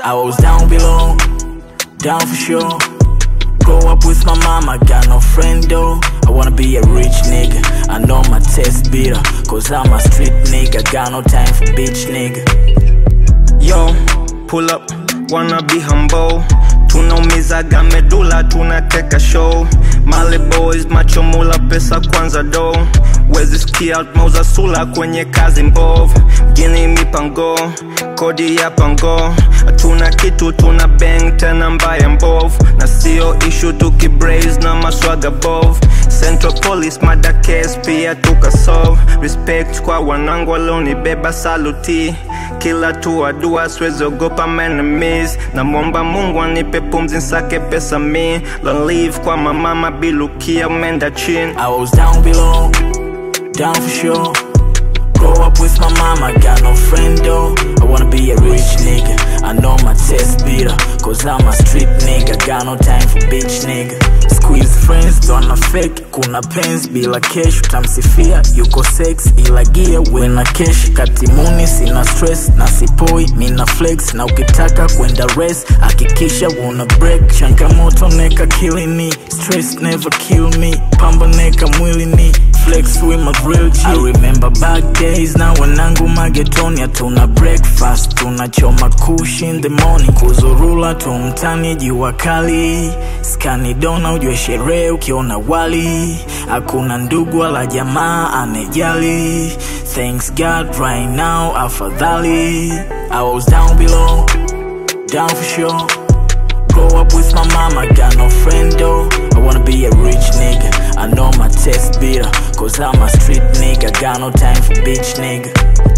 I was down below, down for sure. Grow up with my mama, got no friend though. I wanna be a rich nigga. I know my test bitter, cause I'm a street nigga. Got no time for bitch nigga. Yo, pull up, wanna be humble. Tunaumizaga medula, tunateka show. Male boys, macho mula, pesa kwanza do. Wezi sikia mauza sula kwenye kazi mbovu. Gini mipango, kodi ya pango. Tuna kitu tuna bang tena mbaya mbovu. Na sio issue tukibraze na maswaga bovu. Central Police mada case pia tukasolve. Respect kwa wanangu walionibeba saluti kila tua dua siwezi ogopa enemies namwomba mungu anipe pumzi nsake pesa mi lolive kwa mamama bilukia menda chin I was down below, down for sure. Grow up with my mama, got no friend though. I wanna be a rich nigga. I know my test bitter, cause I'm a street nigga. Got no time for bitch nigga. Squeeze friends, don't fake. Kuna pens bila cash, utamsifia yuko sex ila gear wena cash. Katimuni sina stress na sipoi, mina flex na ukitaka kwenda race, hakikisha una break. Changamoto neka kilini, stress never kill me. Pamba neka mwilini, flex with my grill G. I remember back days na wanangu magetoni hatuna breakfast tunachoma kush in the morning kuzurula tu mtani jua kali skani dona ujue sherehe ukiona wali hakuna ndugu wala jamaa anejali thanks god right now afadhali I was down below down for sure Grow up with my mama, got no friend though. I wanna be a rich nigga. I know my test bitter, cause I'm a street nigga. Got no time for bitch nigga.